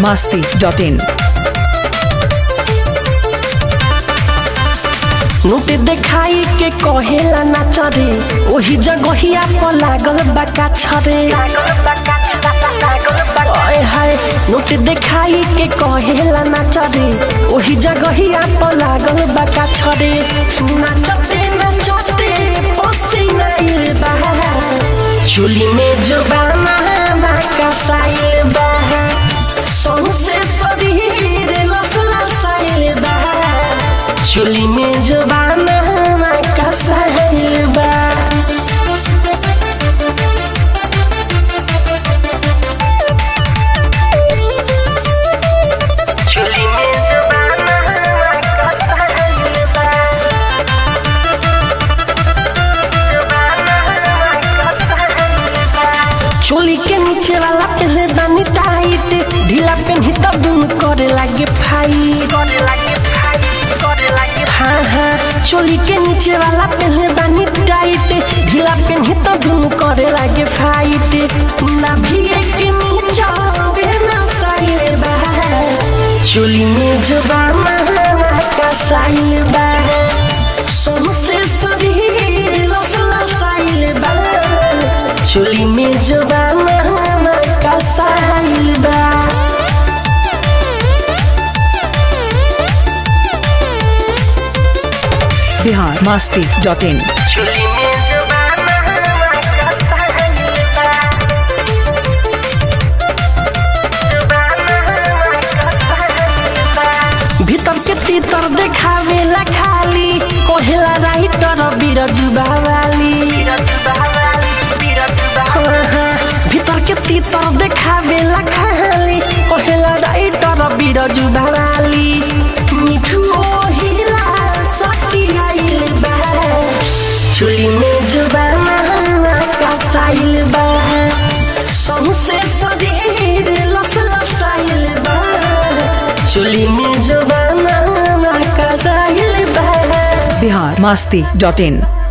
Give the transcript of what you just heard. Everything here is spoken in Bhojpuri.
masti dot in. नोट देखाई के कहेला नाच रे ओही जगहिया पर लागल बका छरे ओए हाय नोट देखाई के कहेला नाच रे ओही जगहिया पर लागल बका छरे नाचते नाचते पसीना आइल बा चुली में जुबाना बाका साइल बा सौंसे शरीर लस लसाइल बा चुली में जुबाना बाका साइल बा चुली में जुबाना बाका साइल बा चोली के नीचे वाला पहले दानी टाइट ढीला पेन्ही तब दुम करे लागे फाइट हाँ हाँ चोली के नीचे वाला पहले दानी टाइट ढीला पेन्ही तब दुम करे लागे फाइट ना भी एक नीचा वे ना साइल बा चोली में जुबाना का साइल बा सोमसे शरीर लस लसाइल बा चुली में जुबाना का साइल बा Bihar masti dot in. चुली में जुबाना का साइल बा भीतर के तीतर देखावेला खाली कोहेला राइटर बीरजू बावाली भीतर के तीतर देखावेला खाली कोहेला राइटर बीरजू बावाली मिठू ओहिला सती आइल बा चुली में जुबाना का साइल बा सौंसे शरीर लस लसाइल बा चुली में जुबाना का साइल बा Bihar masti dot in.